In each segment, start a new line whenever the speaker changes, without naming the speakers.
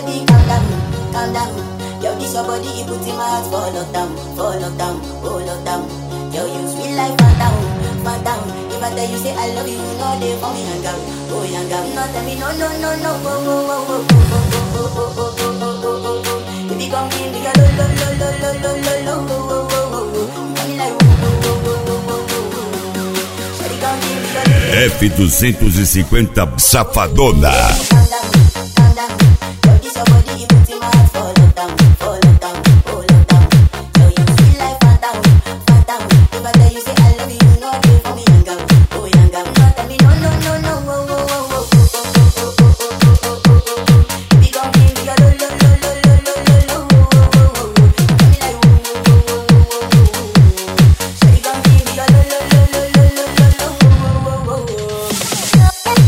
baby, calm down, calm down. Yo, this your body, it puts in my heart for lockdown, for lockdown, oh lockdown. Yo, you sweet like phantom, phantom. If I tell you say I love you, you know they for me hang out, oh hang out. No tell me no, no, no, no, oh, oh, oh, oh, oh, oh, oh, oh, oh, oh, oh, oh, oh. If you come give me a lo, lo, lo, lo, lo, lo, lo, lo, oh, oh, oh, oh, oh. You got me like, oh, oh, oh, oh, oh, oh, oh. Shawty, come give me a lo, lo,
F250 Safadona.
calm down, calm down. Yo, this your body, it puts in my heart for lockdown, for lockdown, oh lockdown. Yo, you sweet like phantom, phantom. If I tell you say I love you, you know they for me hang out, oh hang out. No tell me no, no, no, no, oh, oh, oh, oh, oh, oh, oh, oh, oh, oh, oh, oh, oh. If you gon' give me a lo, lo, lo, lo, lo, lo, lo, lo, oh, oh, oh, oh, oh. You got me like, oh, oh, oh, oh, oh, oh, oh, oh. Shawty gon' give me a lo, lo, lo, lo, lo, lo, lo, lo, oh, oh, oh, oh, oh.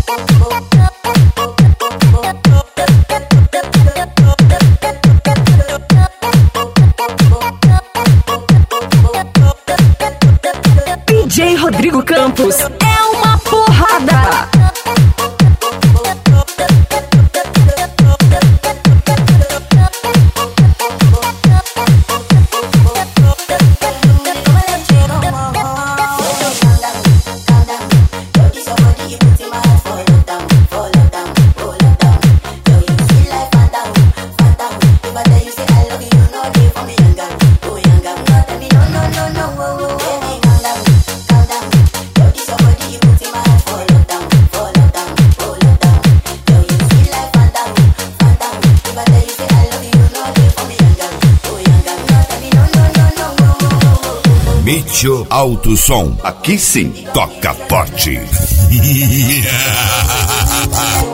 DJ Rodrigo Campos é uma porrada.
Mitio Alto Som. Aqui sim, toca forte.